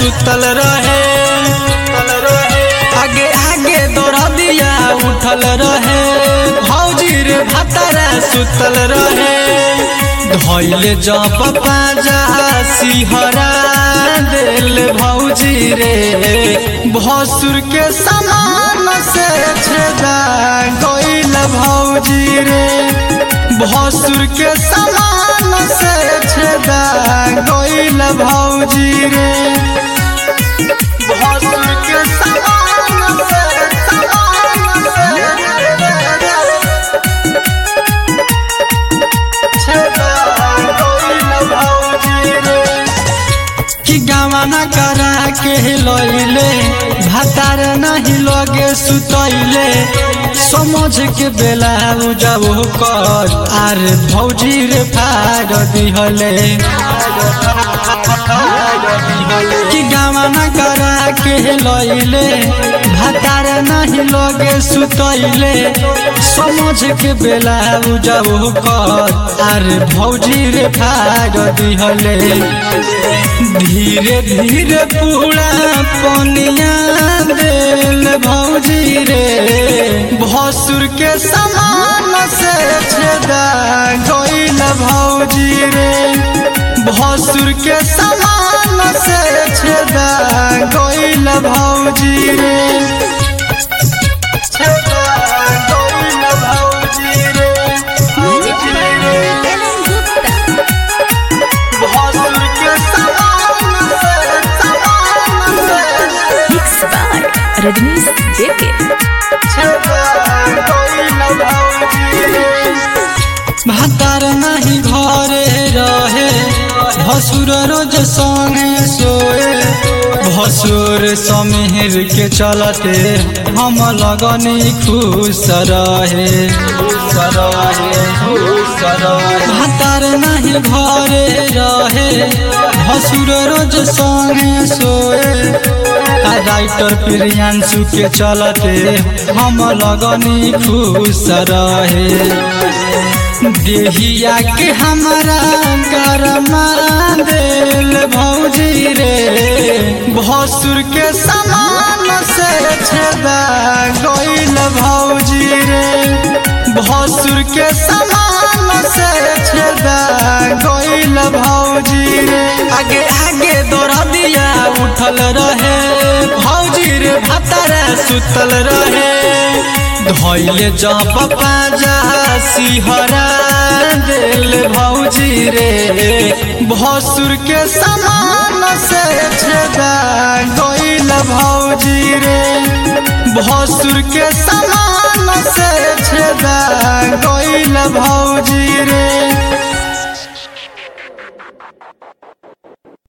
सुतल रहे आगे आगे दौड़ा दिया उठल रहे भौजी रे भतारा सुतल रहे धैले जब पाजा सिहरा दिल भौजी रे भसुर के समान से छेदा गइल भौजी रे भसुर के समान से छेदा गइल भौजी रे भसुर के समान से समान से छेदा गइल भौजी रे कि गवाना करा के लैले भातार नहीं लगे सुतैले समझ के बेला जब कर आर भौजी रे फाड़ दिहले कि गवाना करा के लैले भातार नहीं लगे सुतैले समझ के बेला जब कर आर भौजी रे फाड़ दिहले धीरे धीरे पूरा पनिया दिल भौजी रे भसुर के समान से छेदा गइल भौजी रे भसुर के समान से छेदा गइल भौजी रे छेदा गइल भौजी रे Music by Ellen Gupta. भसुर के समान से समान से Mixed by Rajnish JK. भातार नहीं घरे रहे भसुर रोज संगे सोए भसुर समीर के चलते हम लगनी खुश रहे भातार नहीं घरे रहे भसुर रोज संगे सोए आ राइटर प्रियांशु के चलते हम लगनी खुश रहे देहिया के हमारा गरमा दिल भौजी रे भसुर के समान से छेदा गइल भौजी रे भसुर के समान से छेदा गइल भौजी रे आगे आगे दौड़ा दिया उठल रहे भौजी रे भतारा सुतल रहे धैले जब पाजा सिहरा दिल भौजी रे भसुर के समान से छेदा गइल भौजी रे भसुर के समान से छेदा गइल भौजी रे